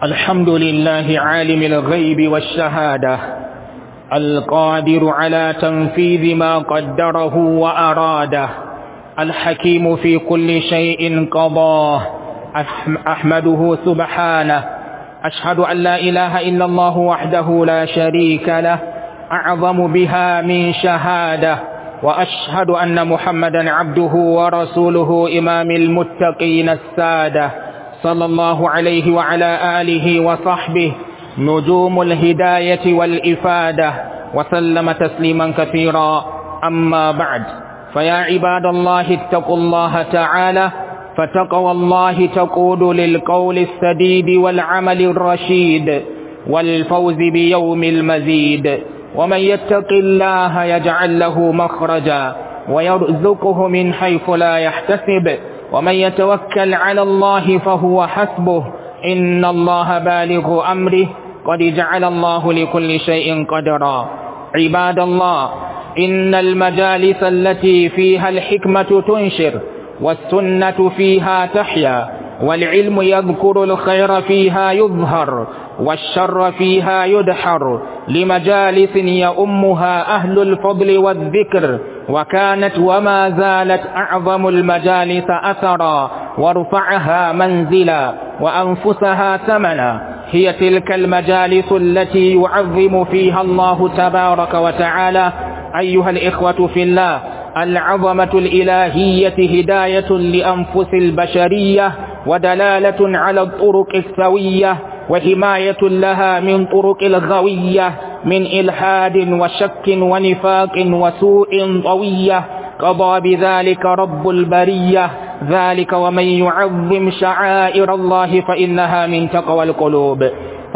الحمد لله عالم الغيب والشهادة القادر على تنفيذ ما قدره وأراده الحكيم في كل شيء قضاه أحمده سبحانه أشهد أن لا إله إلا الله وحده لا شريك له أعظم بها من شهادة وأشهد أن محمدا عبده ورسوله إمام المتقين السادة صلى الله عليه وعلى آله وصحبه نجوم الهداية والإفادة وسلم تسليما كثيرا أما بعد فيا عباد الله اتقوا الله تعالى فتقوى الله تقود للقول السديد والعمل الرشيد والفوز بيوم المزيد ومن يتق الله يجعل له مخرجا ويرزقه من حيث لا يحتسب ومن يتوكل على الله فهو حسبه إن الله بالغ أمره قد جعل الله لكل شيء قدرا عباد الله إن المجالس التي فيها الحكمة تنشر والسنة فيها تحيا والعلم يذكر الخير فيها يظهر والشر فيها يدحر لمجالس يؤمها أهل الفضل والذكر وكانت وما زالت أعظم المجالس أثرا وارفعها منزلا وأنفسها ثمنا هي تلك المجالس التي يعظم فيها الله تبارك وتعالى أيها الإخوة في الله العظمة الإلهية هداية لأنفس البشرية ودلالة على الطرق السوية وحماية لها من طرق الغوية من إلحاد وشك ونفاق وسوء طوية قضى بذلك رب البرية ذلك ومن يعظم شعائر الله فإنها من تقوى القلوب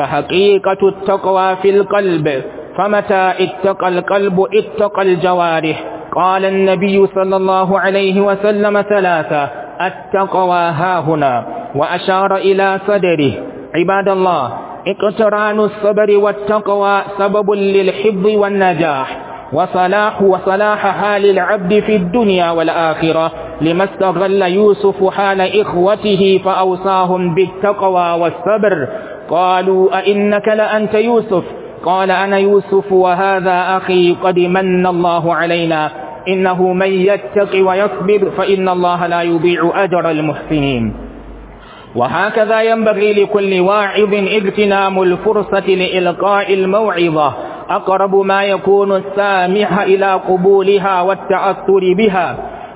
فحقيقة التقوى في القلب فمتى اتقى القلب اتقى الجوارح قال النبي صلى الله عليه وسلم ثلاثة التقوى هاهنا وأشار إلى صدره عباد الله اقتران الصبر والتقوى سبب للحفظ والنجاح وصلاح وصلاح حال العبد في الدنيا والآخرة لما استغل يوسف حال إخوته فأوصاهم بالتقوى والصبر قالوا أئنك لأنت يوسف قال أنا يوسف وهذا أخي قد من الله علينا إنه من يتق ويصبر فإن الله لا يضيع أجر المحسنين وهكذا ينبغي لكل واعظ اغتنام الفرصة لإلقاء الموعظة أقرب ما يكون السامح إلى قبولها والتأثر بها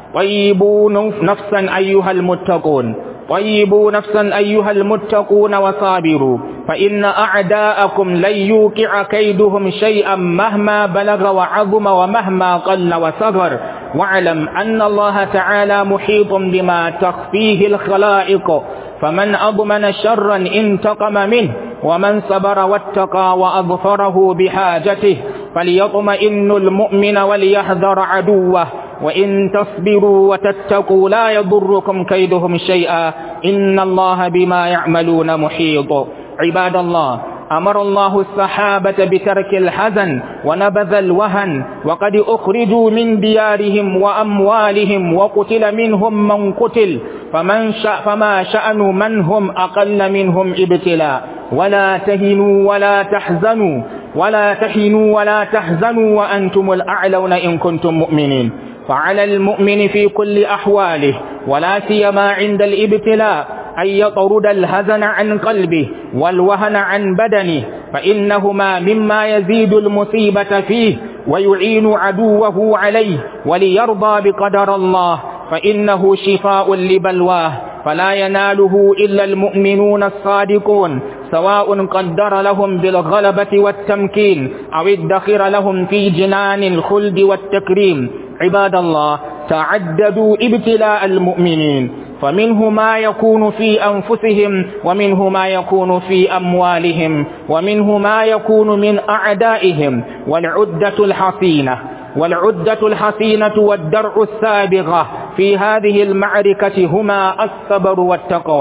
طيبوا نفسا أيها المتقون طيبوا نفسا أيها المتقون وصابروا فإن أعداءكم لن يوقع كيدهم شيئا مهما بلغ وعظم ومهما قل وصغر واعلم أن الله تعالى محيط بما تخفيه الخلائق فمن أضمن شرا انتقم منه ومن صبر واتقى وأظفره بحاجته فليطمئن المؤمن وليحذر عدوه وإن تصبروا وتتقوا لا يضركم كيدهم شيئا إن الله بما يعملون محيط عباد الله أمر الله الصحابة بترك الحزن ونبذ الوهن وقد أخرجوا من ديارهم وأموالهم وقتل منهم من قتل فمن شأ فما شأن من هم أقل منهم ابتلاء ولا تهنوا ولا تحزنوا ولا تهنوا ولا تحزنوا وأنتم الأعلون إن كنتم مؤمنين فعلى المؤمن في كل أحواله ولا سيما عند الابتلاء أن يطرد الهزن عن قلبه والوهن عن بدنه فإنهما مما يزيد المصيبة فيه ويعين عدوه عليه وليرضى بقدر الله فإنه شفاء لبلواه فلا يناله إلا المؤمنون الصادقون سواء قدر لهم بالغلبة والتمكين أو ادخر لهم في جنان الخلد والتكريم عباد الله تعددوا ابتلاء المؤمنين فمنه ما يكون في أنفسهم ومنه ما يكون في أموالهم ومنه ما يكون من أعدائهم والعدة الحصينة والعدة الحصينة والدرع السابغة في هذه المعركة هما الصبر والتقوى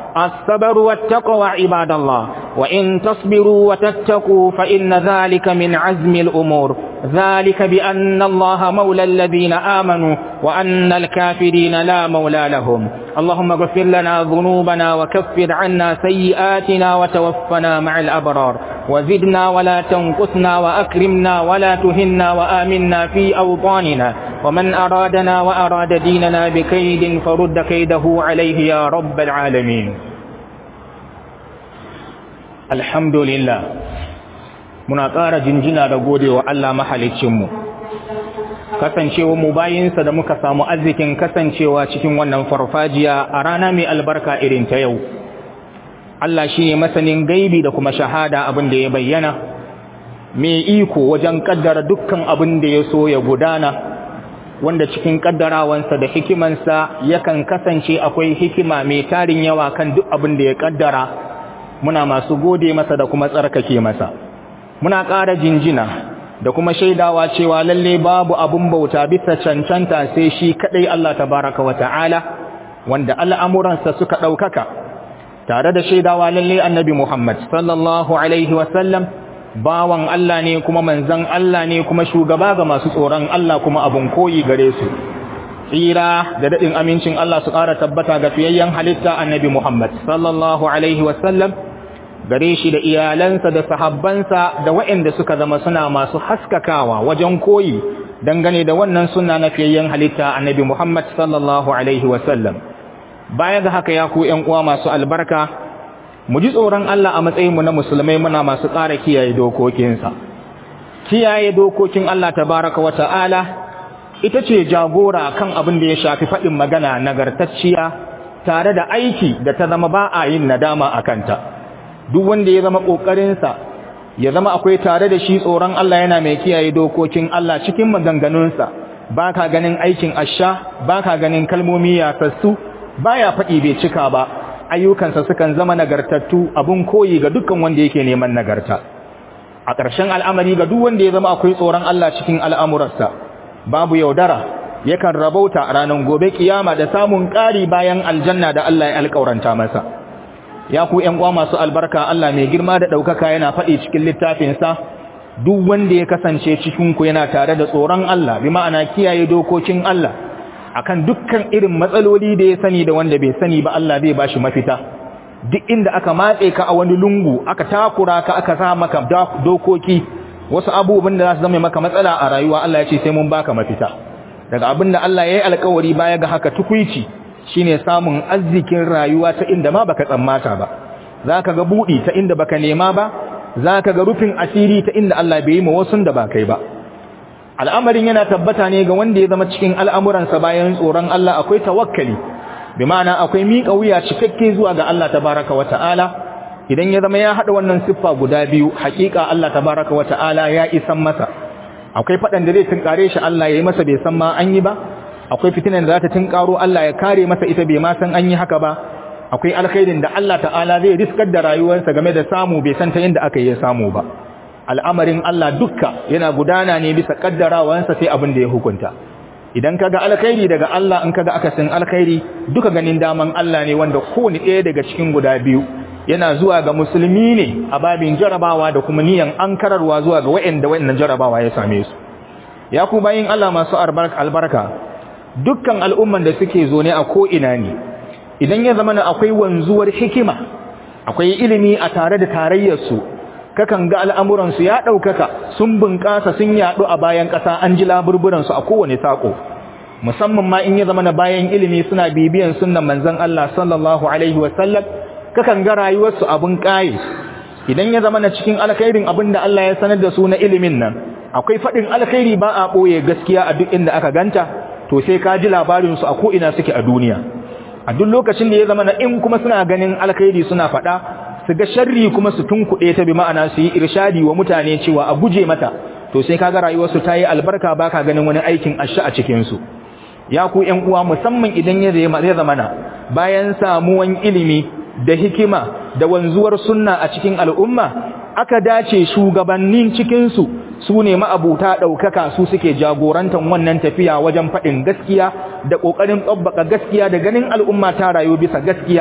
الصبر والتقوى عباد الله وإن تصبروا وتتقوا فإن ذلك من عزم الأمور ذلك بأن الله مولى الذين آمنوا وأن الكافرين لا مولى لهم اللهم اغفر لنا ذنوبنا وكفر عنا سيئاتنا وتوفنا مع الأبرار وزدنا ولا تنقصنا وأكرمنا ولا تهنا وآمنا في أوطاننا ومن أرادنا وأراد ديننا بكيد فرد كيده عليه يا رب العالمين الحمد لله muna ƙara jinjina da gode wa Allah mahalicinmu kasancewa mu bayinsa da muka samu arzikin kasancewa cikin wannan farfajiya a rana mai albarka irin ta yau Allah shi ne masanin gaibi da kuma shahada abin da ya bayyana mai iko wajen kaddara dukkan abin da ya so ya gudana wanda cikin kaddarawansa da hikimansa yakan kasance akwai hikima mai tarin yawa kan duk abin da ya kaddara muna masu gode masa da kuma tsarkake masa muna ƙara jinjina da kuma shaidawa cewa lalle babu abun bauta bisa cancanta sai shi kadai Allah tabaraka wa ta'ala wanda al'amuransa suka ɗaukaka tare da shaidawa lalle annabi Muhammad sallallahu alaihi wasallam bawan Allah ne kuma manzan Allah ne kuma shugaba ga masu tsoron Allah kuma abun koyi gare su tsira da daɗin amincin Allah su ƙara tabbata ga fiyayyen halitta annabi Muhammad sallallahu alaihi wasallam gare shi da iyalansa da sahabbansa da waɗanda suka zama suna masu haskakawa wajen koyi dangane da wannan suna na fiyayyen halitta annabi Muhammad sallallahu alaihi wasallam baya ga haka ya ku ƴan uwa masu albarka mu ji tsoron Allah a matsayin mu na musulmai muna masu ƙara kiyaye dokokinsa kiyaye dokokin Allah tabaraka wa ta'ala ita ce jagora kan abin da ya shafi faɗin magana nagartacciya tare da aiki da ta zama ba a yin nadama a kanta duk wanda ya zama ƙoƙarinsa ya zama akwai tare da shi tsoron Allah yana mai kiyaye dokokin Allah cikin maganganunsa ba ka ganin aikin asha ba ka ganin kalmomi yasassu ba ya faɗi bai cika ba ayyukansa sukan zama nagartattu abun koyi ga dukkan wanda yake neman nagarta a ƙarshen al'amari ga duk wanda ya zama akwai tsoron Allah cikin al'amurarsa babu yaudara yakan rabauta a ranar gobe kiyama da samun ƙari bayan aljanna da Allah ya alƙauranta masa ya ku ƴan uwa masu albarka Allah mai girma da ɗaukaka yana faɗi cikin littafinsa duk wanda ya kasance cikin ku yana tare da tsoron Allah bi ma'ana kiyaye dokokin Allah akan dukkan irin matsaloli da ya sani da wanda bai sani ba Allah zai bashi mafita duk inda aka matse ka a wani lungu aka takura ka aka sa maka dokoki wasu abubuwan da za su zama maka matsala a rayuwa Allah ya ce sai mun baka mafita daga abin da Allah ya yi alkawari baya ga haka tukuici shine samun arzikin rayuwa ta inda ma baka tsammata ba zaka ga budi ta inda baka nema ba zaka ga rufin asiri ta inda Allah bai yi ma wasun da ba kai ba al'amarin yana tabbata ne ga wanda ya zama cikin al'amuransa bayan tsoron Allah akwai tawakkali bi ma'ana akwai miƙa wuya cikakke zuwa ga Allah tabaraka wa ta'ala idan ya zama ya haɗa wannan siffa guda biyu haƙiƙa Allah tabaraka wa ta'ala ya isan masa akwai faɗan da zai tunkare shi Allah ya yi masa bai san ma an yi ba akwai fitinan da za ta tunkaro Allah ya kare masa ita bai ma san an yi haka ba akwai alkhairin da Allah ta'ala zai riskar da rayuwarsa game da samu bai san ta inda aka yi samu ba al'amarin Allah dukka yana gudana ne bisa kaddarawansa sai abin da ya hukunta idan kaga alkhairi daga Allah in kaga akasin alkhairi duka ganin daman Allah ne wanda kowane ɗaya daga cikin guda biyu yana zuwa ga musulmi ne a babin jarabawa da kuma niyan ankararwa zuwa ga wa'anda wa'annan jarabawa ya same su ya ku bayin Allah masu albarka dukkan al'umman da suke zo ne a ko ina ne idan ya zama akwai wanzuwar hikima akwai ilimi a tare da tarayyar su kakan ga al'amuransu ya ɗaukaka sun bunƙasa sun yaɗu a bayan ƙasa an ji laburburansu a kowane saƙo musamman ma in ya zama na bayan ilimi suna bibiyan sunan manzan Allah sallallahu Alaihi wasallam kakan ga rayuwarsu abin ƙaye idan ya zama na cikin alkhairin abin da Allah ya sanar da su na ilimin nan akwai faɗin alkhairi ba a ɓoye gaskiya a duk inda aka ganta to sai ka ji labarinsu a ko'ina suke a duniya a duk lokacin da ya zama na in kuma suna ganin alkhairi suna faɗa su ga sharri kuma su tunkuɗe ta bi ma'ana su yi irshadi wa mutane cewa a guje mata to sai kaga rayuwarsu ta yi albarka baka ganin wani aikin asha a cikinsu ya ku ƴan uwa musamman idan ya zai zamana bayan samuwan ilimi da hikima da wanzuwar sunna a cikin al'umma aka dace shugabannin cikinsu su ne ma'abuta ɗaukaka su suke jagorantar wannan tafiya wajen faɗin gaskiya da ƙoƙarin tsabbaka gaskiya da ganin al'umma ta rayu bisa gaskiya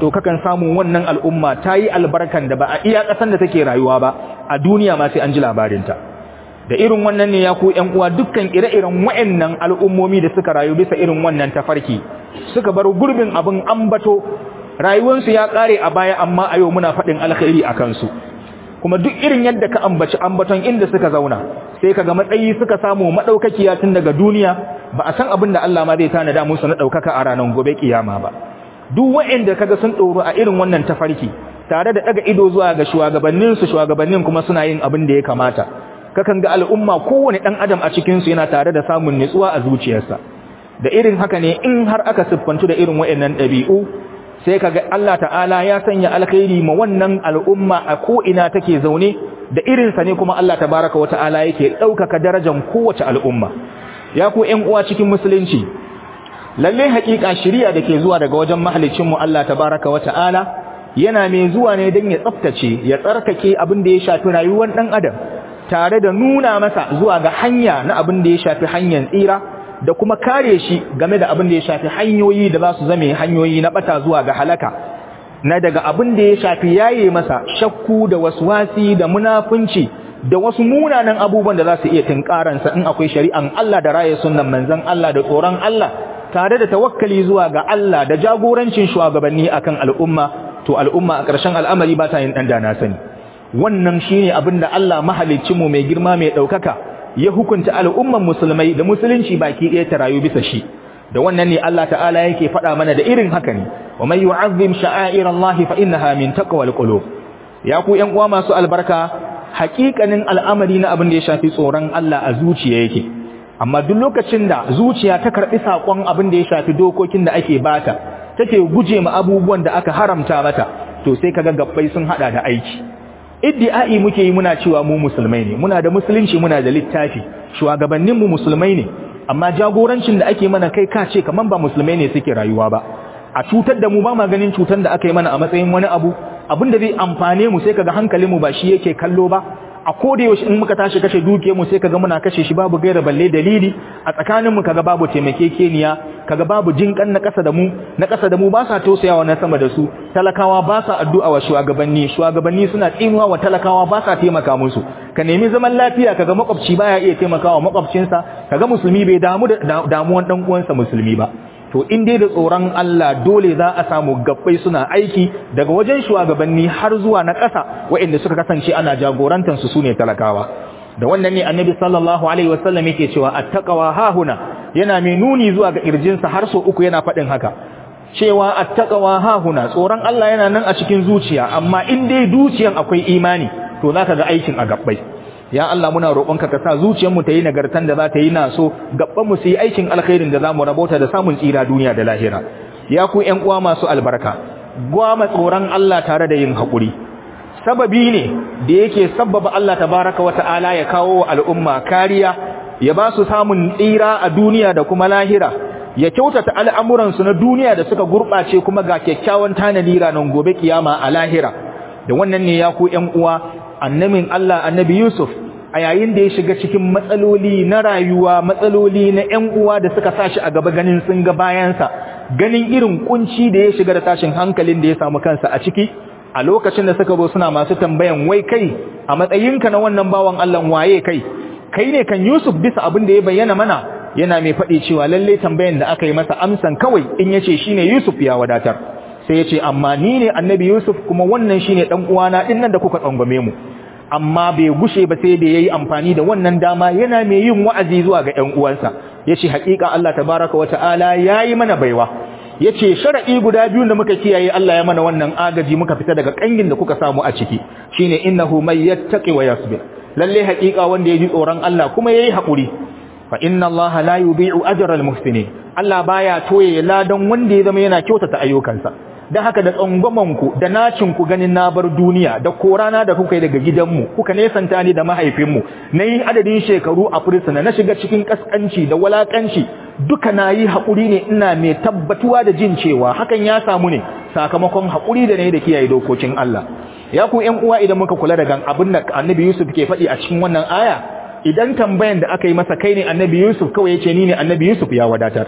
to kakan samu wannan al'umma ta yi albarkan da ba a iya ƙasan da take rayuwa ba a duniya ma sai an ji labarinta da irin wannan ne ya ku ƴan uwa dukkan ire-iren wa'annan al'ummomi da suka rayu bisa irin wannan tafarki suka bar gurbin abin ambato rayuwarsu ya ƙare a baya amma a yau muna faɗin alkhairi a kansu kuma duk irin yadda ka ambaci ambaton inda suka zauna sai kaga matsayi suka samu madaukakiya tun daga duniya ba a san abin da Allah ma zai tanada musu na daukaka a ranar gobe kiyama ba duk waɗanda kaga sun tsoro a irin wannan tafarki tare da daga ido zuwa ga shugabannin su shugabannin kuma suna yin abin da ya kamata kakan ga al'umma kowane dan adam a cikin su yana tare da samun nutsuwa a zuciyarsa da irin haka ne in har aka siffantu da irin waɗannan ɗabi'u sai kaga Allah ta'ala ya sanya alkhairi ma wannan al'umma a ko ina take zaune da irin sa ne kuma Allah tabaraka wa ta'ala yake daukaka darajar kowace al'umma ya ku ƴan uwa cikin musulunci lalle haƙiƙa shari'a dake zuwa daga wajen mahalicin mu Allah tabaraka wa ta'ala yana mai zuwa ne don ya tsaftace ya tsarkake abin da ya shafi rayuwar dan adam tare da nuna masa zuwa ga hanya na abin da ya shafi hanyar tsira da kuma kare shi game da abin da ya shafi hanyoyi da za su zame hanyoyi na bata zuwa ga halaka na daga abin da ya shafi yaye masa shakku da waswasi da munafunci da wasu munanan abubuwan da za su iya tinkaransa in akwai shari'an Allah da raye sunnan manzon Allah da tsoron Allah tare da tawakkali zuwa ga Allah da jagorancin shugabanni akan al'umma to al'umma a ƙarshen al'amari ba ta yin dan dana sani wannan shine abin da Allah mahalicci mu mai girma mai daukaka ya hukunta al'umman musulmai da musulunci baki ɗaya ta rayu bisa shi da wannan ne Allah ta'ala yake faɗa mana da irin haka ne wa man yu'azzim sha'air Allah fa innaha min taqwal qulub ya ku ƴan uwa masu albarka haƙiƙanin al'amari na abin da ya shafi tsoron Allah a zuciya yake amma duk lokacin da zuciya ta karɓi saƙon abin da ya shafi dokokin da ake bata take guje ma abubuwan da aka haramta mata to sai kaga gabbai sun hada da aiki iddi'ai muke yi muna cewa mu musulmai ne muna da musulunci muna da littafi shugabannin mu musulmai ne amma jagorancin da ake mana kai ka ce kaman ba musulmai ne suke rayuwa ba a cutar da mu ba ma ganin cutar da aka yi mana a matsayin wani abu abin da zai amfane mu sai kaga hankalin mu ba shi yake kallo ba a koda yaushe in muka tashi kashe dukiyar mu sai kaga muna kashe shi babu gaira balle dalili a tsakanin mu kaga babu taimakekeniya kaga babu jinkan na kasa da mu na kasa da mu ba sa tausayawa na sama da su talakawa ba sa addu'a wa shugabanni shugabanni suna tsinuwa wa talakawa ba sa taimaka musu ka nemi zaman lafiya kaga makwabci baya iya taimakawa makwabcinsa kaga musulmi bai damu da damuwan dan uwansa musulmi ba to in dai da tsoron Allah dole za a samu gabbai suna aiki daga wajen shugabanni har zuwa na ƙasa waɗanda suka kasance ana jagorantar su sune talakawa da wannan ne annabi sallallahu alaihi wasallam yake cewa attaqwa hahuna yana mai nuni zuwa ga kirjinsa har so uku yana faɗin haka cewa attaqwa hahuna tsoron Allah yana nan a cikin zuciya amma in dai zuciyan akwai imani to zaka ga aikin a gabbai ya Allah muna roƙonka ka sa zuciyarmu ta yi nagartan da za ta yi naso gaban mu su yi aikin alkhairin da zamu rabota da samun tsira duniya da lahira ya ku ƴan uwa masu albarka gwama tsoron Allah tare da yin haƙuri sababi ne da yake sabbaba Allah tabaraka wata'ala ya kawo wa al'umma kariya ya ba su samun tsira a duniya da kuma lahira ya kyautata al'amuransu na duniya da suka gurɓace kuma ga kyakkyawan tanadi ranar gobe kiyama a lahira da wannan ne ya ku ƴan uwa annabin Allah annabi Yusuf a yayin da ya shiga cikin matsaloli na rayuwa matsaloli na ƴan uwa da suka sashi a gaba ganin sun ga bayansa ganin irin kunci da ya shiga da tashin hankalin da ya samu kansa a ciki a lokacin da suka zo suna masu tambayan wai kai a matsayinka na wannan bawan Allah waye kai kai ne kan Yusuf bisa abin da ya bayyana mana yana mai faɗi cewa lalle tambayan da aka yi masa amsan kawai in yace shine Yusuf ya wadatar sai ya ce amma ni ne annabi Yusuf kuma wannan shine dan uwana din nan da kuka tsangwame mu amma bai gushe ba sai da yayi amfani da wannan dama yana mai yin wa'azi zuwa ga ƴan uwansa yace haƙiƙa Allah tabaraka wa ta'ala yayi mana baiwa yace shar'i guda biyu da muka kiyaye Allah ya mana wannan agaji muka fita daga kangin da kuka samu a ciki shine innahu may yattaqi wa yasbir lalle haƙiƙa wanda ya ji tsoron Allah kuma yayi haƙuri fa inna Allah la yudhi'u ajra al-muhsinin Allah baya toye ladan wanda ya zama yana kyautata ayyukansa dan haka da tsangwamanku da nacinku ganin na bar duniya da korana da kuka yi daga gidanmu kuka nesanta ni da mahaifinmu na yi adadin shekaru a fursuna na shiga cikin kaskanci da walakanci duka na yi haƙuri ne ina mai tabbatuwa da jin cewa hakan ya samu ne sakamakon haƙuri da na yi da kiyaye dokokin Allah ya ku ƴan uwa idan muka kula da gan abin da annabi Yusuf ke faɗi a cikin wannan aya idan tambayan da aka yi masa kai ne annabi Yusuf kawai yace ni ne annabi Yusuf ya wadatar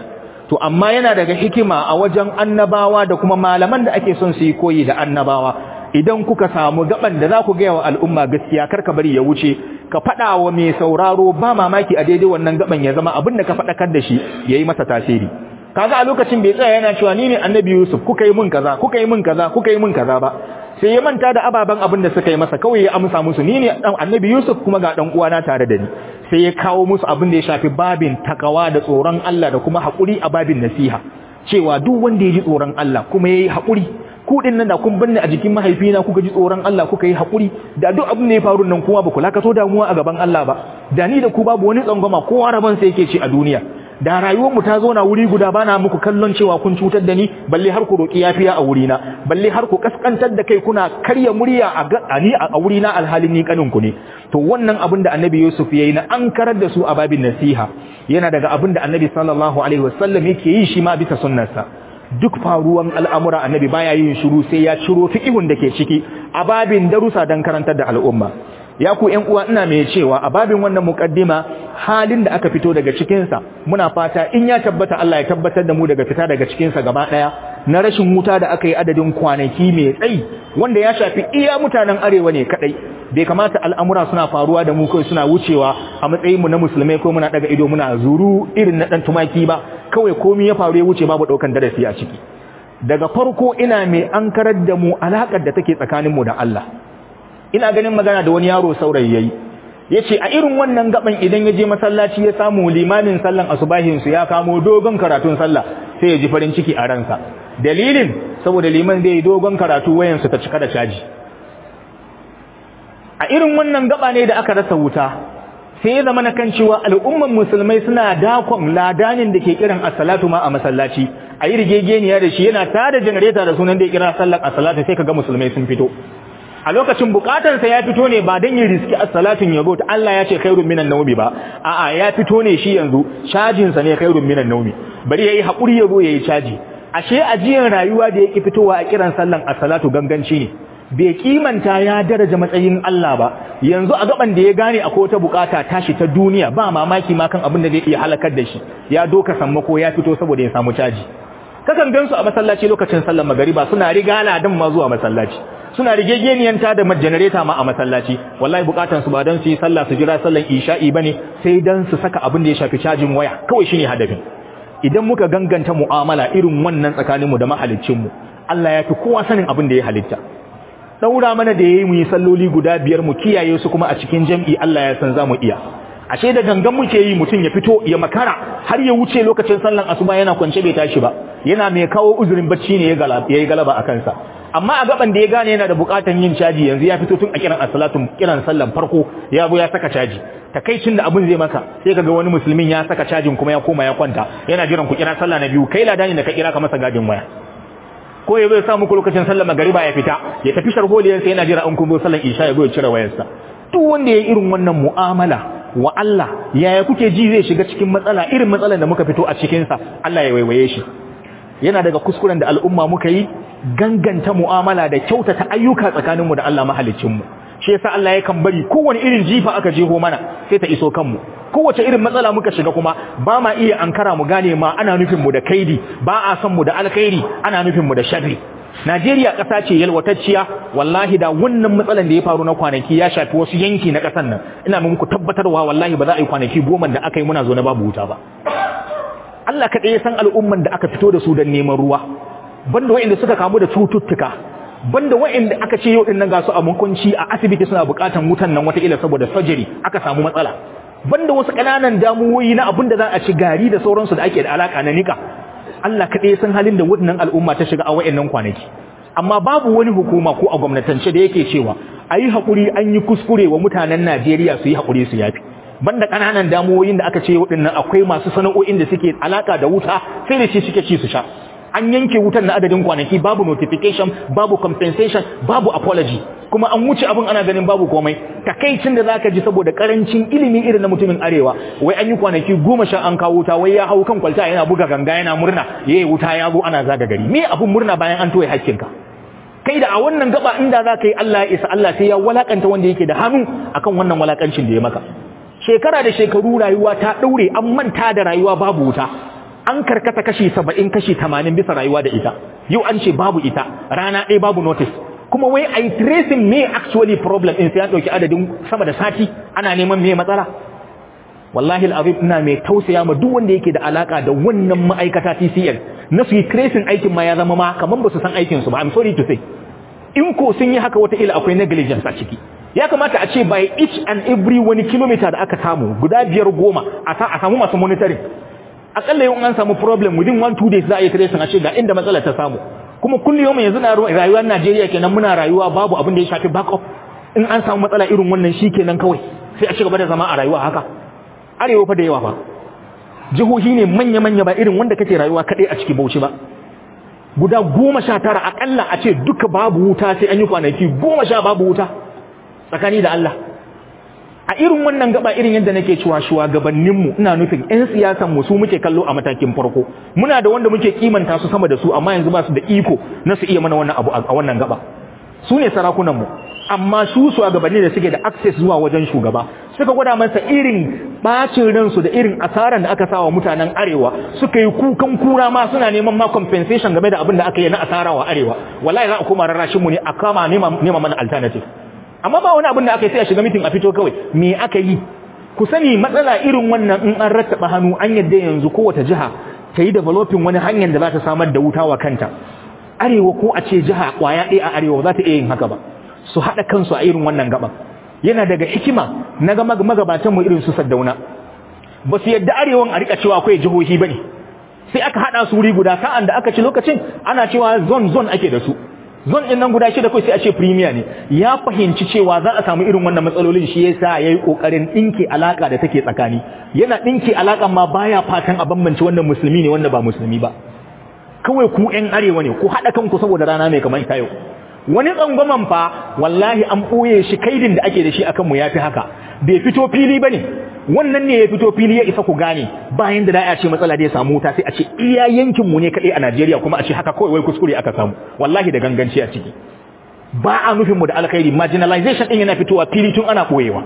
to amma yana daga hikima a wajen annabawa da kuma malaman da ake son su yi koyi da annabawa idan kuka samu gaban da za ku gaya wa al'umma gaskiya kar ka bari ya wuce ka faɗa wa mai sauraro ba mamaki a daidai wannan gaban ya zama abin da ka faɗakar da shi ya yi masa tasiri kaga a lokacin bai tsaya yana cewa ni ne annabi yusuf kuka yi min kaza kuka yi min kaza kuka yi min kaza ba sai ya manta da ababen abin da suka yi masa kawai ya amsa musu ni ne dan annabi yusuf kuma ga dan uwana tare da ni sai ya kawo musu abin da ya shafi babin takawa da tsoron Allah da kuma haƙuri a babin nasiha cewa duk wanda ya ji tsoron Allah kuma ya yi haƙuri ku din nan da kun binne a jikin mahaifina kuka ji tsoron Allah kuka yi haƙuri da duk abin da ya faru nan kuma ba ku lakato damuwa a gaban Allah ba da ni da ku babu wani tsangwama kowa rabon sai yake ci a duniya da rayuwar mu ta zo na wuri guda bana muku kallon cewa kun cutar da ni balle har ku roki yafiya a wurina balle har ku kaskantar da kai kuna karya murya a ni a wurina alhalin ni kanin ku ne to wannan abin da Annabi Yusuf yayi na an karar da su a babin nasiha yana daga abin da Annabi sallallahu alaihi wasallam yake yi shi ma bisa sunnarsa duk faruwan al'amura annabi baya yin shiru sai ya ciro fiqihun da ke ciki a babin darusa don karantar da al'umma ya ku ƴan uwa ina mai cewa a babin wannan muqaddima halin da aka fito daga cikin sa muna fata in ya tabbata Allah ya tabbatar da mu daga fita daga cikin sa gaba daya na rashin wuta da aka yi adadin kwanaki mai tsayi wanda ya shafi iya mutanen arewa ne kadai bai kamata al'amura suna faruwa da mu kai suna wucewa a matsayin mu na musulmai ko muna daga ido muna zuru irin na dan tumaki ba kawai komai ya faru ya wuce babu daukan darasi a ciki daga farko ina mai ankarar da mu alakar da take tsakanin mu da Allah ina ganin magana da wani yaro saurayi yayi yace a irin wannan gaban idan ya je masallaci ya samu limamin sallan asubahin su ya kamo dogon karatun sallah sai ya ji farin ciki a ransa dalilin saboda liman zai dogon karatu wayan su ta cika da caji a irin wannan gaba ne da aka rasa wuta sai ya zama na kan cewa al'umman musulmai suna dakon ladanin da ke kiran as-salatu ma a masallaci a yi rigegeniya da shi yana tada janareta da sunan da ya kira sallar as-salatu sai kaga musulmai sun fito a lokacin bukatarsa ya fito ne ba don yin riski as-salatin yabo ta Allah ya ce khairun minan nawmi ba a'a ya fito ne shi yanzu cajin sa ne khairun minan nawmi bari yayi hakuri yabo yayi caji ashe ajiyan rayuwa da yake fitowa a kiran sallan as-salatu ganganci ne bai kimanta ya daraja matsayin Allah ba yanzu a gaban da ya gane akwai wata bukata tashi ta duniya ba mamaki ma kan abin da zai iya halakar da shi ya doka sammako ya fito saboda ya samu caji kakan gansu a masallaci lokacin sallar magariba suna riga ladan ma zuwa masallaci suna rigegeniyanta da janareta ma a masallaci wallahi bukatan su ba dan su yi sallah su jira sallan isha'i bane sai dan su saka abin da ya shafi cajin waya kawai shine hadafin idan muka ganganta mu'amala irin wannan tsakaninmu da mahaliccin mu Allah ya fi kowa sanin abin da ya halitta daura mana da yayi mu yi salloli guda biyar mu kiyaye su kuma a cikin jam'i Allah ya san zamu iya ashe da gangan muke yi mutum ya fito ya makara har ya wuce lokacin sallan asuba yana kwance bai tashi ba yana mai kawo uzurin bacci ne ya galaba yayi galaba a kansa amma a gaban da ya gane yana da bukatan yin caji yanzu ya fito tun a kiran as-salatu kiran sallan farko ya zo ya saka caji takaicin da abun zai maka sai kaga wani musulmin ya saka cajin kuma ya koma ya kwanta yana jiran ku kira sallah na biyu kai ladani da ka kira ka masa gadin waya ko ya zo ya sa muku lokacin sallar magariba ya fita ya tafi sharholiyarsa yana jira an kun zo sallar isha ya zo ya cire wayarsa duk wanda ya irin wannan mu'amala wa Allah yaya kuke ji zai shiga cikin matsala irin matsalar da muka fito a cikin sa Allah ya waiwaye shi yana daga kuskuren da al'umma muka yi ganganta mu'amala da kyautata ayyuka tsakaninmu da Allah mahaliccinmu shi yasa Allah yakan bari kowane irin jifa aka jeho mana sai ta iso kanmu kowace irin matsala muka shiga kuma ba ma iya ankara mu gane ma ana nufin mu da kaidi ba a san mu da alkhairi ana nufin mu da sharri Najeriya ƙasa ce yalwatacciya wallahi da wannan matsalan da ya faru na kwanaki ya shafi wasu yanki na ƙasar nan ina muku tabbatarwa wallahi ba za a yi kwanaki goma da aka yi muna zo na babu wuta ba Allah kaɗai ya san al'umman da aka fito da su don neman ruwa banda waɗanda suka kamu da cututtuka banda waɗanda aka ce yau ɗin nan ga su a mukunci a asibiti suna buƙatan wutan nan wataƙila saboda surgery aka samu matsala banda wasu ƙananan damuwoyi na abin da za a ci gari da sauransu da ake da alaƙa na nika Allah kaɗai ya san halin da wannan al'umma ta shiga a waɗannan kwanaki amma babu wani hukuma ko a gwamnatance da yake cewa a yi haƙuri an yi kuskure wa mutanen Najeriya su yi haƙuri su yafi banda ƙananan damuwoyin da aka ce waɗannan akwai masu sana'o'in da suke alaƙa da wuta sai da shi suke ci su sha an yanke wutan na adadin kwanaki babu notification babu compensation babu apology kuma an wuce abin ana ganin babu komai takaicin da zaka ji saboda karancin ilimi irin na mutumin arewa wai an yi kwanaki goma sha an kawo wuta wai ya hau kan kwalta yana buga ganga yana murna yayi wuta ya zo ana zaga gari me abun murna bayan an toye hakkinka kai da a wannan gaba inda za ka yi Allah ya isa Allah sai ya walakanta wanda yake da hannu akan wannan walakancin da ya maka shekara da shekaru rayuwa ta daure an manta da rayuwa babu wuta an karkata kashi saba'in kashi tamanin bisa rayuwa da ita yau an ce babu ita rana ɗaya babu notice kuma wai a yi tracing me actually problem in sai ya ɗauki adadin sama da sati ana neman me matsala wallahi al'azim ina mai tausaya ma duk wanda yake da alaka da wannan ma'aikata TCL na su yi tracing aikin ma ya zama ma kaman ba su san aikin su ba I'm sorry to say in ko sun yi haka wata ila akwai negligence a ciki ya kamata a ce by each and every wani kilometer da aka samu guda biyar goma a samu masu monitoring akalla yau an samu problem within one two days za a yi tracing a ce ga inda matsalar ta samu kuma kullum yanzu na rayuwar Najeriya kenan muna rayuwa babu abin da ya shafi backup in an samu matsala irin wannan shi kenan kawai sai a ci gaba da zama a rayuwa haka arewa fa da yawa fa jihohi ne manya-manya ba irin wanda kake rayuwa kaɗai a ciki bauchi ba guda goma sha tara akalla a ce duka babu wuta sai an yi kwanaki goma sha babu wuta tsakani da Allah a irin wannan gaba irin yadda nake cewa shugabanninmu ina nufin 'yan siyasan mu su muke kallo a matakin farko muna da wanda muke kimanta su sama da su amma yanzu ba su da iko na su iya mana wannan abu a wannan gaba su ne sarakunanmu amma su shugabanni da suke da access zuwa wajen shugaba suka gwada masa irin bacin ransu da irin asaran da aka sawa mutanen arewa suka yi kukan kura ma suna neman ma compensation game da abin da aka yi na asara wa arewa wallahi za a koma rarrashin mu ne a kama nema mana alternative amma ba wani abin da aka yi sai a shiga mitin a fito kawai me aka yi ku sani matsala irin wannan in an rattaba hannu an yadda yanzu kowace jiha ta yi developing wani hanyar da za ta samar da wuta wa kanta arewa ko a ce jiha kwaya ɗaya a arewa za ta iya yin haka ba su haɗa kansu a irin wannan gaban yana daga hikima na ga magabatan mu irin su saddauna ba su yadda arewan a rika cewa akwai jihohi bane sai aka haɗa su wuri guda sa'an da aka ci lokacin ana cewa zone zone ake da su zone din nan guda shida kai sai a ce premier ne ya fahimci cewa za a samu irin wannan matsalolin shi yasa yayi kokarin dinke alaka da take tsakani yana dinke alakan ma baya fatan a bambance wannan musulmi ne wanda ba musulmi ba kawai ku ƴan arewa ne ku haɗa kanku saboda rana mai kamar ta yau wani tsangwaman fa wallahi an ɓoye shi kaidin da ake da shi akan mu yafi haka bai fito fili bane wannan ne ya fito fili ya isa ku gane bayan da da ce matsala da ya samu wuta sai a ce iya yankin mu ne kadai a Najeriya kuma a ce haka kawai wai kuskure aka samu wallahi da ganganci a ciki ba a nufin mu da alkhairi marginalization din yana fitowa fili tun ana koyewa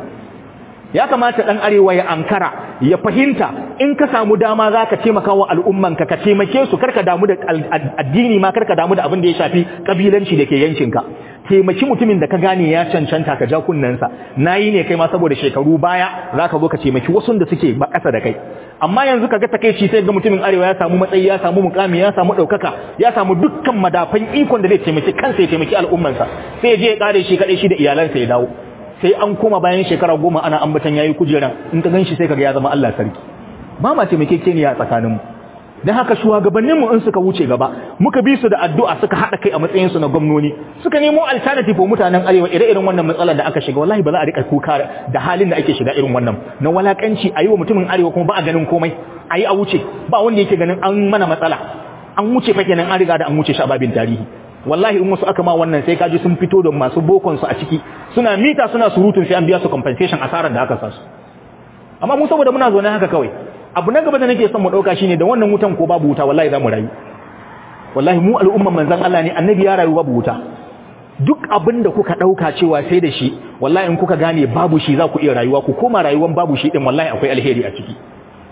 ya kamata dan arewa ya ankara ya fahimta in ka samu dama zaka taimaka wa al'ummanka ka taimake su karka damu da addini ma karka damu da abin da ya shafi kabilanci da ke yankinka taimaki mutumin da ka gane ya cancanta ka ja kunnensa nayi ne kai ma saboda shekaru baya zaka zo ka taimaki wasu da suke ba kasa da kai amma yanzu kaga takeici sai ga mutumin arewa ya samu matsayi ya samu mukami ya samu daukaka ya samu dukkan madafan ikon da zai taimaki kansa ya taimaki al'ummansa sai ya je ya kare shi kadai shi da iyalansa ya dawo sai an koma bayan shekara goma ana ambatan yayi kujera in ka ganshi sai kaga ya zama Allah sarki ba ma taimakekeniya tsakanin mu dan haka shugabannin mu in suka wuce gaba muka bi su da addu'a suka hada kai a matsayin su na gwamnoni suka nemo alternative wa mutanen arewa ire-iren wannan matsalar da aka shiga wallahi ba za a rika kuka da halin da ake shiga irin wannan na walakanci ayi wa mutumin arewa kuma ba a ganin komai ayi a wuce ba wanda yake ganin an mana matsala an wuce fa kenan an riga da an wuce shi a babin tarihi wallahi in wasu aka ma wannan sai kaji sun fito da masu bokon su a ciki suna mita suna surutun sai an biya su compensation asarar da aka sa su amma mu saboda muna zo ne haka kawai abu na gaba da nake son mu dauka shine da wannan wutan ko babu wuta wallahi zamu rayu wallahi mu al'umman manzon Allah ne annabi ya rayu babu wuta duk abin da kuka dauka cewa sai da shi wallahi in kuka gane babu shi za ku iya rayuwa ku koma rayuwan babu shi din wallahi akwai alheri a ciki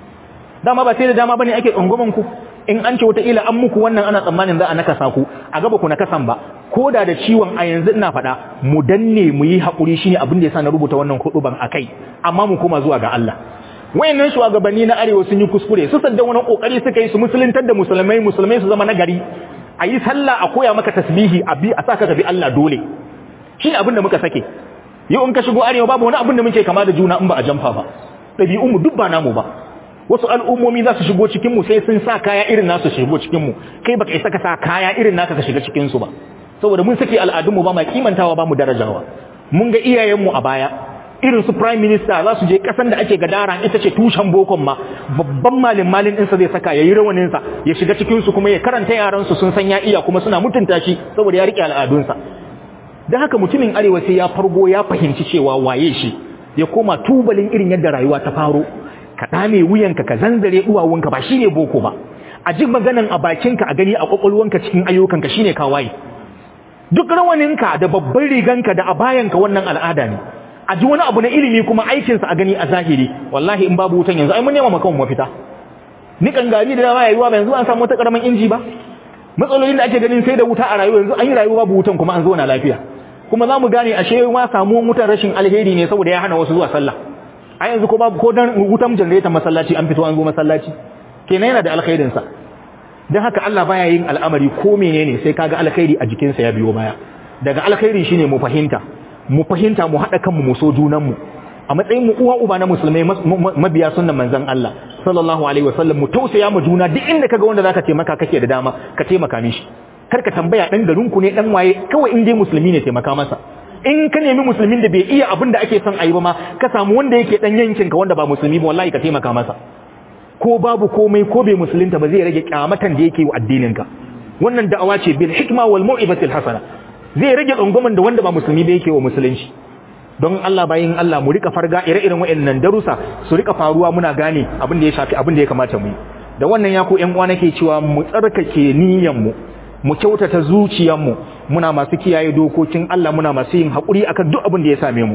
dama ba sai da dama bane ake tsangwaman ku in an ce wata ila an muku wannan ana tsammanin za a nakasa ku a gaba ku nakasan ba ko da da ciwon a yanzu ina faɗa mu danne mu yi haƙuri shine abin da yasa na rubuta wannan huduban akai amma mu koma zuwa ga Allah wayannan shugabanni na arewa sun yi kuskure su sadda wani kokari suka yi su musuluntar da musulmai musulmai su zama nagari a yi sallah a koya maka tasbihi a bi a saka ka bi Allah dole shine abin da muka sake yau in ka shigo arewa babu wani abin da muke kama da juna in ba a jamfa ba ɗabi'un mu duk ba namu ba wasu al'ummomi za su shigo cikin mu sai sun sa kaya irin nasu shigo cikin mu kai baka isa ka sa kaya irin naka ka shiga cikin su ba saboda mun sake al'adun mu ba ma kimantawa ba mu darajawa mun ga iyayen mu a baya irin su prime minister za su je kasan da ake gadara ita ce tushen bokon ma babban malin malin ɗinsa zai saka yayi rawanin sa ya shiga cikin su kuma ya karanta yaran su sun san ya iya kuma suna mutunta shi saboda ya rike al'adunsa dan haka mutumin arewa sai ya fargo ya fahimci cewa waye shi ya koma tubalin irin yadda rayuwa ta faro ka dame wuyanka ka zanzare duwawunka ba shine boko ba a ji maganan a bakinka a gani a kwakwalwanka cikin ayyukanka shine kawai duk rawaninka da babban riganka da abayanka wannan al'ada ne a ji wani abu na ilimi kuma aikinsa a gani a zahiri wallahi in babu wutan yanzu ai mun nema maka mafita nikan gari da dama yayi ba yanzu an samu wata karaman inji ba matsalolin da ake ganin sai da wuta a rayuwa yanzu an yi rayuwa babu wutan kuma an zo na lafiya kuma za mu gane ashe ma samu wutan rashin alheri ne saboda ya hana wasu zuwa sallah a yanzu ko babu ko dan wutan generator masallaci an fito an zo masallaci kenan yana da alkhairin sa dan haka Allah baya yin al'amari ko menene sai kaga alkhairi a jikin sa ya biyo baya daga alkhairi shine mu fahimta mu fahimta mu hada kanmu mu so junan mu a matsayin mu uwa uba na musulmai mabiya sunnan manzon Allah sallallahu alaihi wasallam mu tausaya mu juna duk inda kaga wanda zaka taimaka kake da dama ka taimaka mishi kar ka tambaya dan garin ku ne dan waye kawai in dai musulmi ne taimaka masa in ka nemi musulmin da bai iya abin da ake son ayi ba ma ka samu wanda yake dan yankin ka wanda ba musulmi ba wallahi ka taimaka masa ko babu komai ko bai musulunta ba zai rage kyamatan da yake wa addinin ka wannan da'awa ce bil hikma wal mau'izatil hasana zai rage tsangwamin da wanda ba musulmi ba yake wa musulunci don Allah bayin Allah mu rika farga ire-iren waɗannan darussa su rika faruwa muna gane abin da ya shafi abin da ya kamata mu yi da wannan ya ku ƴan uwa nake cewa mu tsarkake niyyar mu mu kyautata zuciyar mu muna masu kiyaye dokokin Allah muna masu yin hakuri akan duk abin da ya same mu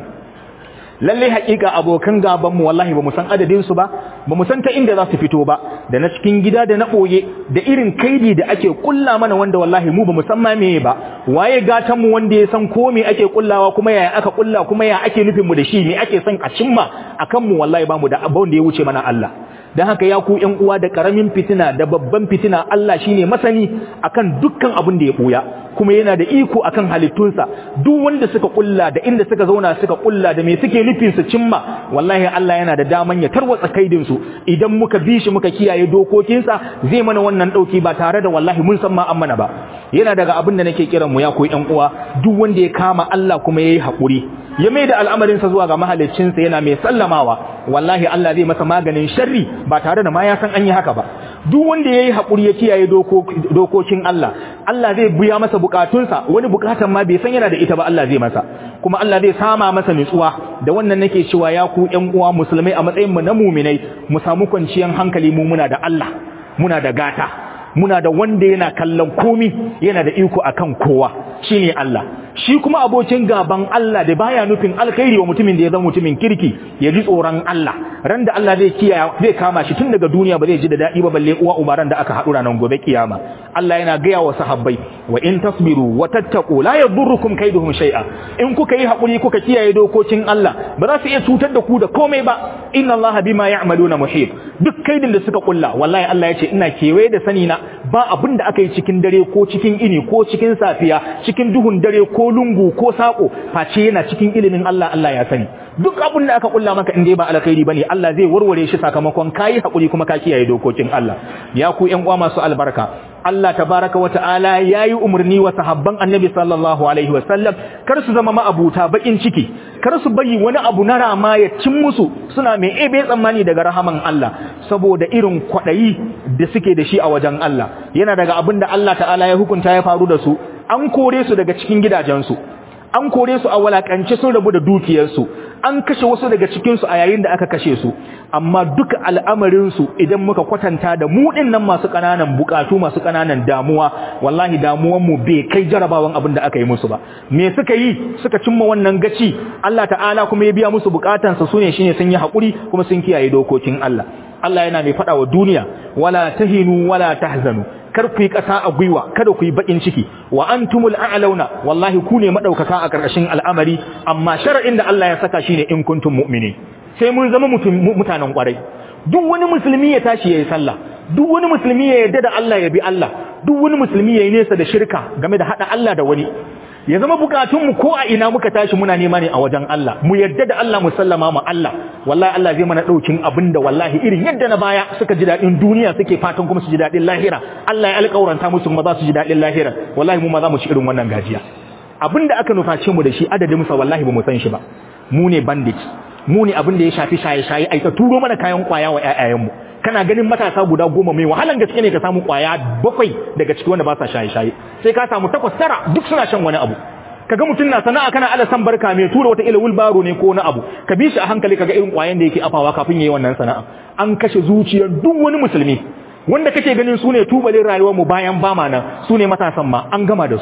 lalle haƙiƙa abokan gaban mu wallahi bamu san adadin su ba bamu san ta inda za su fito ba da na cikin gida da na boye da irin kaidi da ake kulla mana wanda wallahi mu bamu san ma meye ba waye gatan mu wanda ya san ko me ake kullawa kuma yaya aka kulla kuma ya ake nufin mu da shi me ake son a cimma akan mu wallahi bamu da abin da ya wuce mana Allah dan haka ya ku ƴan uwa da karamin fitina da babban fitina Allah shine masani akan dukkan abin da ya buya kuma yana da iko akan halittunsa duk wanda suka kulla da inda suka zauna suka kulla da me suke nufin su cimma wallahi Allah yana da daman ya tarwatsa kaidin su idan muka bi shi muka kiyaye dokokinsa zai mana wannan dauki ba tare da wallahi mun san ma an mana ba yana daga abin da nake kiran mu ya koyi ƴan uwa duk wanda ya kama Allah kuma yayi hakuri ya mai da al'amarinsa zuwa ga mahaliccinsa yana mai sallamawa wallahi Allah zai masa maganin sharri ba tare da ma ya san an yi haka ba duk wanda yayi hakuri ya kiyaye dokokin Allah Allah zai biya masa bukatunsa wani bukatan ma bai san yana da ita ba Allah zai masa kuma Allah zai sama masa nutsuwa da wannan nake cewa ya ku ƴan uwa musulmai a matsayin mu na mu'minai mu samu kwanciyar hankali mu muna da Allah muna da gata muna da wanda yana kallon komi yana da iko akan kowa shine Allah shi kuma abokin gaban Allah da baya nufin alkhairi wa mutumin da ya zama mutumin kirki ya ji tsoron Allah ran da Allah zai kiyaye zai kama shi tun daga duniya ba zai ji da dadi ba balle uwa ubaran da aka haɗu ranar gobe kiyama Allah yana gaya wa sahabbai wa in tasbiru wa tattaqu la yadurrukum kaiduhum shay'a in kuka yi hakuri kuka kiyaye dokokin Allah ba za su iya cutar da ku da komai ba inna Allah bima ya'maluna muhit duk kaidin da suka kulla wallahi Allah ya ce ina kewaye da sani na ba abin da aka yi cikin dare ko cikin ini ko cikin safiya cikin duhun dare ko lungu ko sako face yana cikin ilimin Allah Allah ya sani duk abin da aka kulla maka in dai ba alkhairi bane Allah zai warware shi sakamakon kai hakuri kuma ka kiyaye dokokin Allah ya ku ƴan uwa masu albarka Allah tabaraka wa ta'ala yayi umarni wa sahabban Annabi sallallahu alaihi wasallam kar su zama ma'abuta bakin ciki kar su bayi wani abu na rama ya cin musu suna mai ebe tsammani daga rahaman Allah saboda irin kwadayi da suke da shi a wajen Allah yana daga abin da Allah ta'ala ya hukunta ya faru da su an kore su daga cikin gidajensu an kore su a walakance sun rabu da dukiyarsu an kashe wasu daga cikinsu a yayin da aka kashe su amma duka al'amarinsu idan muka kwatanta da mu nan masu ƙananan bukatu masu ƙananan damuwa wallahi damuwanmu bai kai jarabawan abin da aka yi musu ba me suka yi suka cimma wannan gaci Allah ta'ala kuma ya biya musu bukatansa su ne shine sun yi haƙuri kuma sun kiyaye dokokin Allah Allah yana mai faɗa wa duniya wala tahinu wala tahzanu kar ku yi ƙasa a gwiwa kada ku yi baƙin ciki wa antumul a'launa wallahi ku ne madaukaka a ƙarƙashin al'amari amma shar'in da Allah ya saka shine in kuntum mu'minin sai mun zama mutanen ƙwarai duk wani musulmi ya tashi yayi sallah duk wani musulmi ya yarda da Allah ya bi Allah duk wani musulmi ya yi nesa da shirka game da hada Allah da wani ya zama bukatunmu ko a ina muka tashi muna nema ne a wajen Allah mu yarda da Allah mu sallama ma Allah wallahi Allah zai mana daukin abinda wallahi irin yadda na baya suka ji dadin duniya suke fatan kuma su ji dadin lahira Allah ya alƙawaranta musu kuma za su ji dadin lahira wallahi mu ma za mu ci irin wannan gajiya abinda aka nuface mu da shi adadin sa wallahi ba mu san shi ba mu ne bandits mu ne abin da ya shafi shaye-shaye ai ta turo mana kayan kwaya wa ƴaƴayenmu kana ganin matasa guda goma mai wahalan gaske ne ka samu kwaya bakwai daga ciki wanda ba sa shaye-shaye sai ka samu takwas tara duk suna shan wani abu kaga mutum na sana'a kana ala san barka mai tura wata ila wulbaro ne ko wani abu ka bi shi a hankali kaga irin kwayan da yake afawa kafin yayi wannan sana'a an kashe zuciyar duk wani musulmi wanda kake ganin su ne tubalin rayuwar mu bayan bama nan su ne matasan ma an gama da su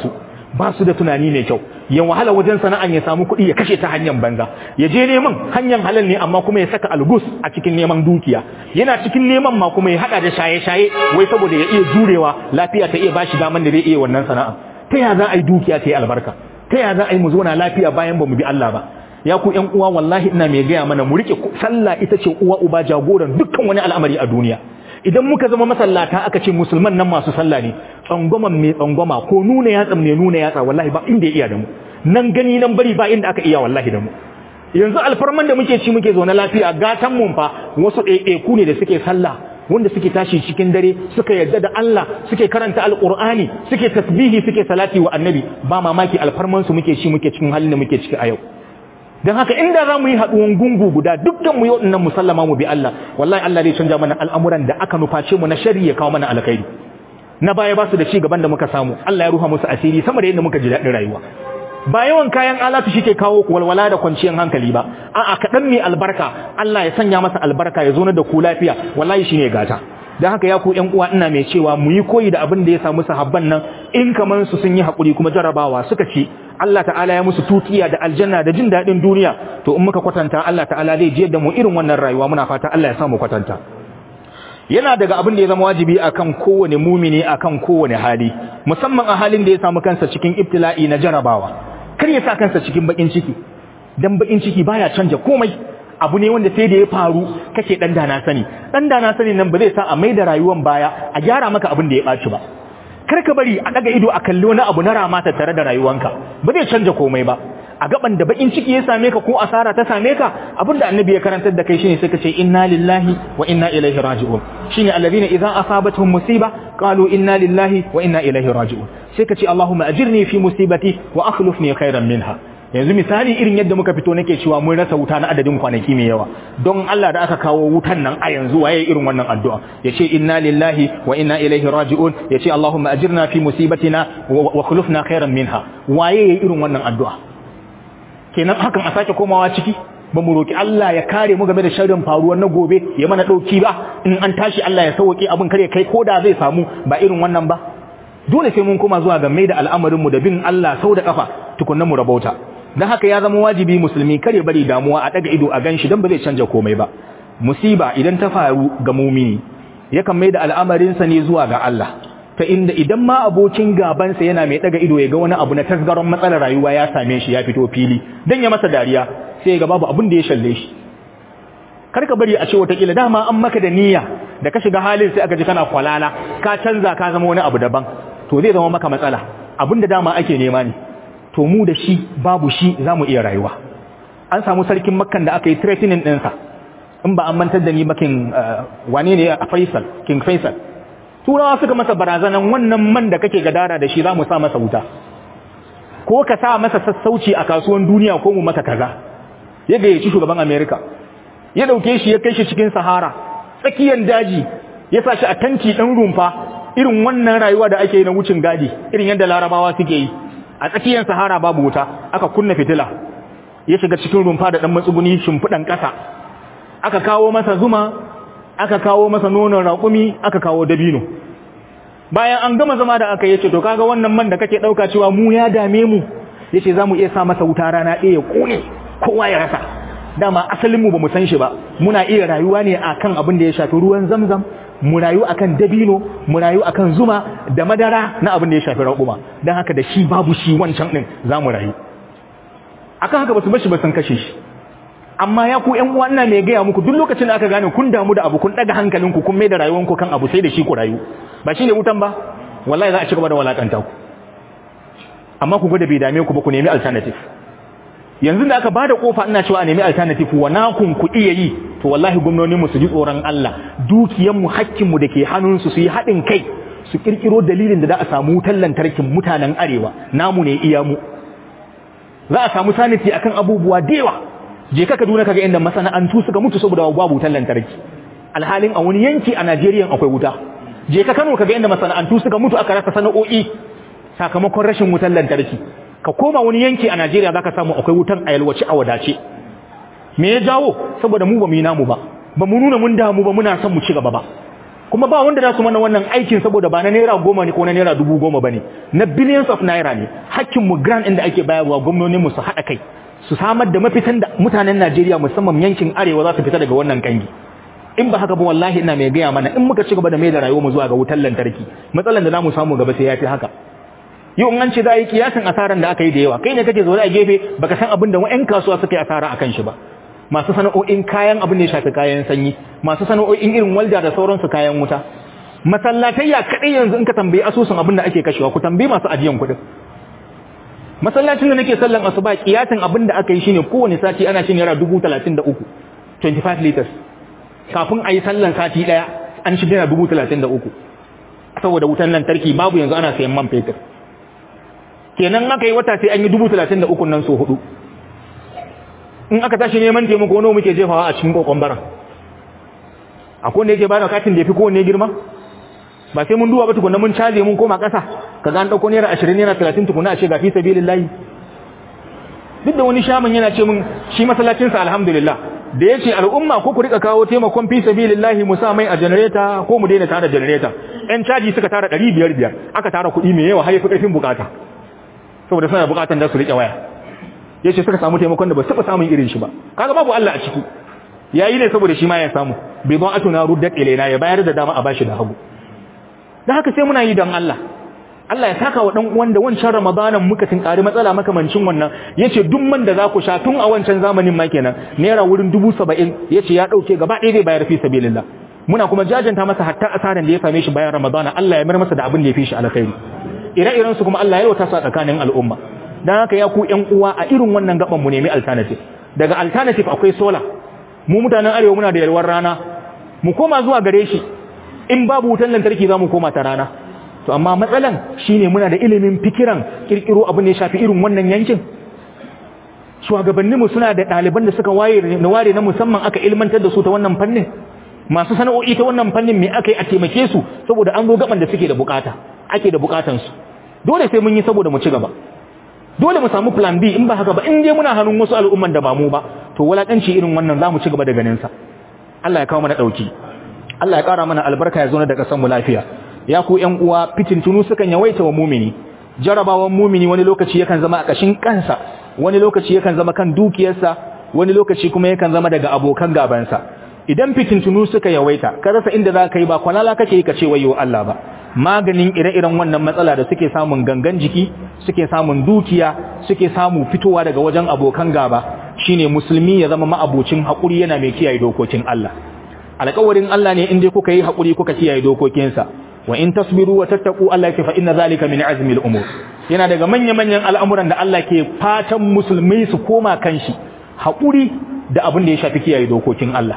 ba su da tunani mai kyau ya wahala wajen sana'an ya samu kuɗi ya kashe ta hanyar banza ya je neman hanyar halal ne amma kuma ya saka algus a cikin neman dukiya yana cikin neman ma kuma ya hada da shaye-shaye wai saboda ya iya jurewa lafiya ta iya bashi daman da zai iya wannan sana'a ta ya za a yi dukiya ta yi albarka ta ya za a yi mu zauna lafiya bayan ba mu bi Allah ba ya ku ƴan uwa wallahi ina mai gaya mana mu rike sallah ita ce uwa uba jagoran dukkan wani al'amari a duniya idan muka zama masallata aka ce musulman nan masu sallah ne tsangwaman mai tsangwama ko nuna yatsa mai nuna yatsa wallahi ba inda ya iya da mu nan gani nan bari ba inda aka iya wallahi da mu yanzu alfarman da muke ci muke zaune lafiya gatan mun fa wasu ɗaiɗaiku ne da suke sallah wanda suke tashi cikin dare suka yarda da Allah suke karanta alqur'ani suke tasbihi suke salati wa annabi ba mamaki alfarman su muke ci muke cikin halin da muke ciki a yau dan haka inda za mu yi haɗuwan gungu guda dukkan mu yau nan musallama mu bi Allah wallahi Allah zai canja mana al'amuran da aka nuface mu na shari ya kawo mana alkhairi na baya ba su da ci gaban da muka samu Allah ya ruha musu asiri sama da yadda muka ji daɗin rayuwa ba yawan kayan alatu shi ke kawo walwala da kwanciyar hankali ba a'a kaɗan mai albarka Allah ya sanya masa albarka ya zo da ku lafiya wallahi shine gata dan haka ya ku ƴan uwa ina mai cewa mu yi koyi da abin da ya samu sahabban nan in kaman su sun yi hakuri kuma jarabawa suka ci Allah ta'ala ya musu tutiya da aljanna da jin daɗin duniya to in muka kwatanta Allah ta'ala zai je da mu irin wannan rayuwa muna fata Allah ya samu kwatanta yana daga abin da ya zama wajibi akan kowane mumini akan kowane hali musamman a halin da ya samu kansa cikin ibtila'i na jarabawa kar ya sa kansa cikin bakin ciki dan bakin ciki baya canja komai abu ne wanda sai da ya faru kake dan dana sani dan dana sani nan ba zai sa a maida rayuwar baya a gyara maka abin da ya baci ba kar ka bari a daga ido a kalli wani abu na rama tare da rayuwanka ba zai canja komai ba a gaban da bakin ciki ya same ka ko asara ta same ka abinda annabi ya karantar da kai shine sai ka ce inna lillahi wa inna ilaihi raji'un shine alladhina idza asabatuhum musiba qalu inna lillahi wa inna ilaihi raji'un sai ka ce allahumma ajirni fi musibati wa akhlifni khairan minha yanzu misali irin yadda muka fito nake cewa mun rasa wuta na adadin kwanaki mai yawa don Allah da aka kawo wutan nan a yanzu waye irin wannan addu'a yace inna lillahi wa inna ilaihi raji'un yace allahumma ajirna fi musibatina wa akhlifna khairan minha waye irin wannan addu'a kenan hakan a sake komawa ciki ba mu roki Allah ya kare mu game da sharrin faruwar na gobe ya mana dauki ba in an tashi Allah ya sauke abin kare kai koda zai samu ba irin wannan ba dole sai mun koma zuwa ga mai da al'amarin mu da bin Allah sau da kafa tukunna mu rabauta dan haka ya zama wajibi musulmi kare bari damuwa a daga ido a ganshi dan ba zai canja komai ba musiba idan ta faru ga mumini yakan mai da al'amarin sa ne zuwa ga Allah ta inda idan ma abokin gabansa yana mai daga ido ya ga wani abu na tasgaron matsalar rayuwa ya same shi ya fito fili dan ya masa dariya sai ga babu abin da ya shalle shi karka bari a ce watakila dama an maka da niyya da ka shiga halin sai aka ji kana kwalala ka canza ka zama wani abu daban to zai zama maka matsala abin da dama ake nema ne to mu da shi babu shi za mu iya rayuwa an samu sarkin makkan da aka yi threatening ɗinsa in ba an mantar da ni makin wane ne a faisal king faisal turawa suka masa barazanan wannan man da kake gadara da shi za mu sa masa wuta ko ka sa masa sassauci a kasuwan duniya ko mu maka kaza ya gayyaci shugaban america ya dauke shi ya kai shi cikin sahara tsakiyar daji ya sa shi a tanki ɗan rumfa irin wannan rayuwa da ake yi na wucin gadi irin yadda larabawa suke yi a tsakiyar sahara babu wuta aka kunna fitila ya shiga cikin rumfa da ɗan matsuguni shimfiɗan ƙasa aka kawo masa zuma aka kawo masa nonon raƙumi aka kawo dabino bayan an gama zama da aka yace to kaga wannan man da kake ɗauka cewa mu ya dame mu yace za mu iya sa masa wuta rana ɗaya ya ƙone kowa ya rasa dama asalinmu ba mu san shi ba muna iya rayuwa ne akan abin da ya shafi ruwan zamzam mu rayu akan dabino mu rayu akan zuma da madara na abin da ya shafi raƙuma don haka da shi babu shi wancan ɗin za mu rayu akan haka ba su bashi ba sun kashe shi amma ya ku ƴan uwa ina mai gaya muku duk lokacin da aka gane kun damu da abu kun ɗaga hankalinku kun mai da rayuwanku kan abu sai da shi ku rayu ba shi ne wutan ba wallahi za a ci gaba da walakanta ku amma ku gwada bai dame ku ba ku nemi alternative yanzu da aka bada kofa ina cewa a nemi alternative wa nakun ku iya yi to wallahi gwamnoni mu su ji tsoron Allah dukiyan mu hakkin mu dake hannun su su yi hadin kai su kirkiro dalilin da za a samu wutar lantarkin mutanen arewa namu ne iya mu za a samu saniti akan abubuwa dewa je ka Kaduna kaga inda masana'antu suka mutu saboda babu wutar lantarki alhalin a wani yanki a Najeriya akwai wuta je ka Kano kaga inda masana'antu suka mutu aka rasa sana'o'i sakamakon rashin wutar lantarki ka koma wani yanki a Najeriya zaka samu akwai wutan a yalwace a wadace me ya jawo saboda mu ba mu yi namu ba ba mu nuna mun damu ba muna son mu ci gaba ba kuma ba wanda za su mana wannan aikin saboda ba na naira goma ne ko na naira dubu goma ba ne na billions of naira ne hakkin mu grant inda ake bayarwa gwamnoninmu su haɗa kai su samar da mafitan da mutanen Najeriya musamman yankin arewa za su fita daga wannan kangi in ba haka ba wallahi ina mai gaya mana in muka ci gaba da mai da rayuwar mu zuwa ga wutar lantarki matsalan da zamu samu gaba sai ya fi haka yau in an ce za a yi kiyasin asaran da aka yi da yawa kai ne kake zaune a gefe baka san abin da wa'yan kasuwa suka yi asara akan shi ba masu sana'o'in kayan abin da ya shafi kayan sanyi masu sana'o'in irin walda da sauransu kayan wuta masallatayya kadai yanzu in ka tambayi asusun abin da ake kashewa ku tambayi masu ajiyan kuɗin masallacin da nake sallan asuba kiyasin abin da aka yi shine kowane sati ana cin naira dubu talatin da uku 25 liters kafin a yi sallan sati ɗaya an ci naira dubu talatin da uku saboda wutan lantarki babu yanzu ana sayan man fetur kenan aka yi wata sai an yi dubu talatin da uku nan so hudu in aka tashi neman taimako nawa muke jefawa a cikin kokon bara akwai wanda yake bada katin da yafi kowanne girma ba sai mun duba ba tukunna mun caje mun koma ƙasa kaga an dauko naira 20 naira 30 tukunna a ce ga fi sabilillahi duk da wani shaman yana ce mun shi masallacin sa alhamdulillah da yace al'umma ko ku rika kawo taimakon fi sabilillahi mu sa mai a generator ko mu daina tara generator ɗan caji suka tara 500 biyar aka tara kuɗi mai yawa har yafi ƙarfin bukata saboda suna bukatan da su rike waya yace suka samu taimakon da ba su samun irin shi ba kaga babu Allah a ciki yayi ne saboda shi ma ya samu bai zo atuna ruddat ilaina ya bayar da dama a bashi da hagu dan haka sai muna yi dan Allah Allah ya saka wa dan uwan da wancan Ramadanan muka tinkari matsala makamancin wannan yace duk man da za ku sha tun a wancan zamanin ma kenan naira wurin 70 yace ya dauke gaba ɗaya zai bayar fi sabilillah muna kuma jajanta masa hatta asaran da ya same shi bayan Ramadana Allah ya mar masa da abin da ya fi shi alkhairi ire-iren su kuma Allah ya yauta su a tsakanin al'umma dan haka ya ku ƴan uwa a irin wannan gaban mu nemi alternative daga alternative akwai solar mu mutanen arewa muna da yalwar rana mu koma zuwa gare shi in babu wutan lantarki za mu koma ta rana to amma matsalan shine muna da ilimin fikiran kirkiro abin da ya shafi irin wannan yankin shugabanninmu suna da ɗaliban da suka waye na ware na musamman aka ilmantar da su ta wannan fannin masu sana'o'i ta wannan fannin me aka yi a taimake su saboda an zo gaban da suke da bukata ake da bukatan su dole sai mun yi saboda mu ci gaba dole mu samu plan B in ba haka ba in dai muna hannun wasu al'umman da ba mu ba to walakanci irin wannan zamu ci gaba da ganin sa Allah ya kawo mana dauki Allah ya kara mana albarka ya zo da kasan mu lafiya ya ku ƴan uwa fitintunu sukan yawaita wa mumini jarabawan mumini wani lokaci yakan zama a kashin kansa wani lokaci yakan zama kan dukiyarsa wani lokaci kuma yakan zama daga abokan gabansa idan fitintunu suka yawaita ka rasa inda za ka yi ba kwalala kake yi ka ce wayo Allah ba maganin ire-iren wannan matsala da suke samun gangan jiki suke samun dukiya suke samu fitowa daga wajen abokan gaba shine musulmi ya zama ma'abocin haƙuri yana mai kiyaye dokokin Allah alƙawarin Allah ne in dai kuka yi haƙuri kuka kiyaye dokokinsa wa in tasbiru wa tattaqu Allah ya fa inna zalika min azmi al-umur yana daga manya-manyan al'amuran da Allah ke fatan musulmai su koma kanshi haƙuri da abin da ya shafi kiyaye dokokin Allah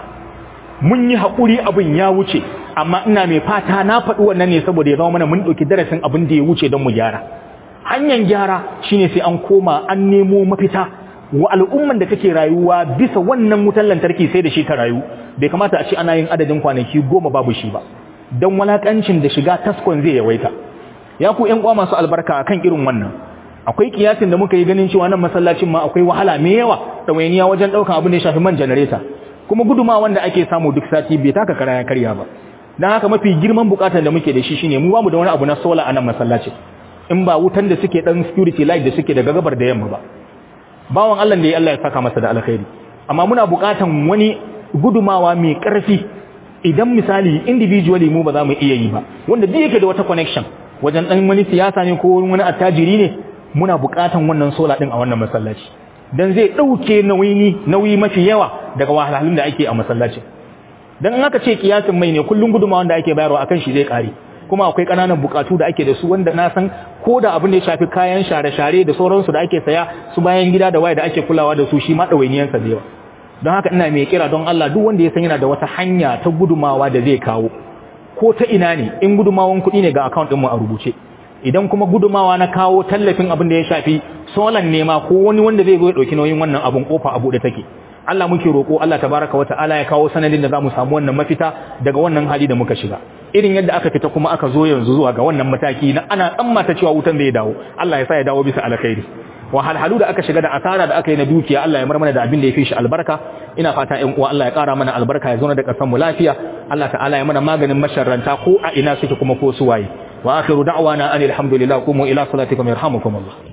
mun yi haƙuri abin ya wuce amma ina mai fata na faɗi wannan ne saboda ya zama mana mun ɗauki darasin abin da ya wuce don mu gyara hanyar gyara shine sai an koma an nemo mafita wa al'umman da take rayuwa bisa wannan wutar lantarki sai da shi ta rayu bai kamata a ce ana yin adadin kwanaki goma babu shi ba don walakancin da shiga taskon zai yawaita ya ku ƴan uwa masu albarka kan irin wannan akwai kiyasin da muka yi ganin cewa nan masallacin ma akwai wahala mai yawa ɗawainiya wajen ɗaukan abin da ya shafi man janareta kuma guduma wanda ake samu duk sati bai taka kara ya karya ba dan haka mafi girman bukatar da muke da shi shine mu bamu da wani abu na solar a nan masallaci in ba wutan da suke dan security light da suke daga gabar da yamma ba bawan Allah da ya Allah ya saka masa da alkhairi amma muna bukatan wani gudumawa mai karfi idan misali individually mu ba za mu iya yi ba wanda duk yake da wata connection wajen dan wani siyasa ne ko wani attajiri ne muna bukatan wannan solar din a wannan masallaci dan zai dauke nauyi nauyi mafi yawa daga wahalhalun da ake a masallaci dan in aka ce kiyasin mai ne kullun guduma wanda ake bayarwa akan shi zai kare kuma akwai kananan bukatu da ake da su wanda na san ko da abin da ya shafi kayan share-share da sauransu da ake saya su bayan gida da waye da ake kulawa da su shi ma ɗawainiyansa da yawa don haka ina mai kira don Allah duk wanda ya san yana da wata hanya ta gudumawa da zai kawo ko ta ina ne in gudumawan kuɗi ne ga account ɗinmu a rubuce idan kuma gudumawa na kawo tallafin abin da ya shafi solan nema ko wani wanda zai zo ya ɗauki nauyin wannan abin kofa a buɗe take Allah muke roƙo Allah tabaraka wa ta'ala ya kawo sanadin da zamu samu wannan mafita daga wannan hali da muka shiga irin yadda aka fita kuma aka zo yanzu zuwa ga wannan mataki na ana tsammata cewa wutan zai dawo Allah ya sa ya dawo bisa alkhairi wahalhalu da aka shiga da asara da aka yi na dukiya Allah ya mar mana da abin da ya fi shi albarka ina fata ƴan uwa Allah ya ƙara mana albarka ya zauna da ƙasar mu lafiya Allah ta'ala ya mana maganin masharranta ko a ina suke kuma ko su waye wa akhiru da'wana anil hamdulillah qumu ila salatikum yarhamukumullah